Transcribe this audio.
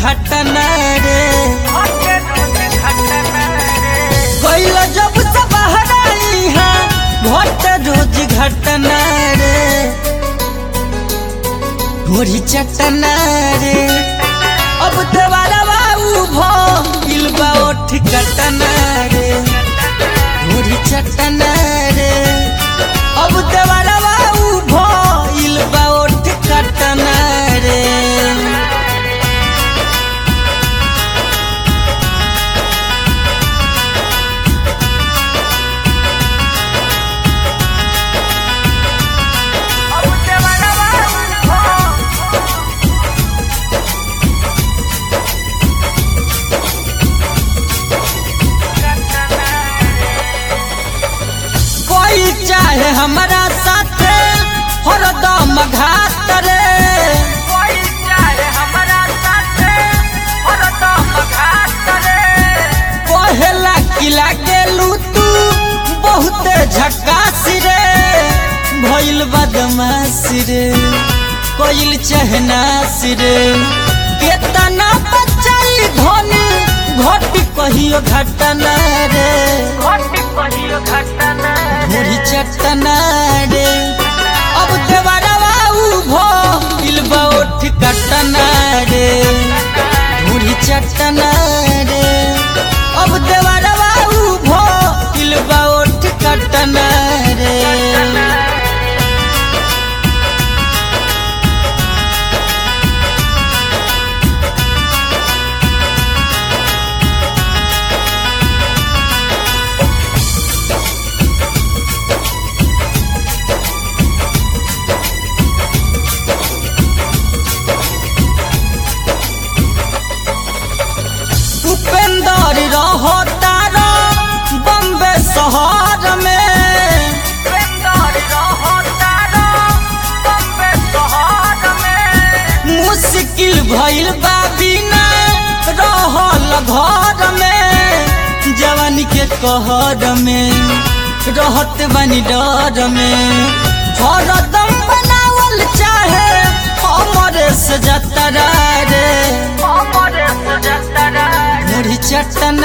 घटना रे गइल जब से बहराई है घट रोज घटना रे घोड़ी चटना रे अब देवारा बाबू भइल बा ओठ कटना रे घोड़ी चटना रे अब देवारा बाबू भइल बा ओठ कटना रे कोई चाहे हमारा साथे हरदम घात रे कहेला किला गेलू तू बहुते झकास रे भइल बदमाश रे कोइल चहनास रे केतना बचाई धनी घटी कहियो घटना रे मुड़ी चटना रे अब देवारा बाबू भइल बा ओठ कटना रे मुड़ी चटना रे अब देवारा बाबू भइल बा ओठ कटना रे उपेंद्र रहो तारा बम्बे शहर में मुश्किल भइल बा बिना रहल घर में जवान के कहर में रहत बनी डर में हरदम बनावल चाहे हमरे से जतरा रे मुड़ी चटना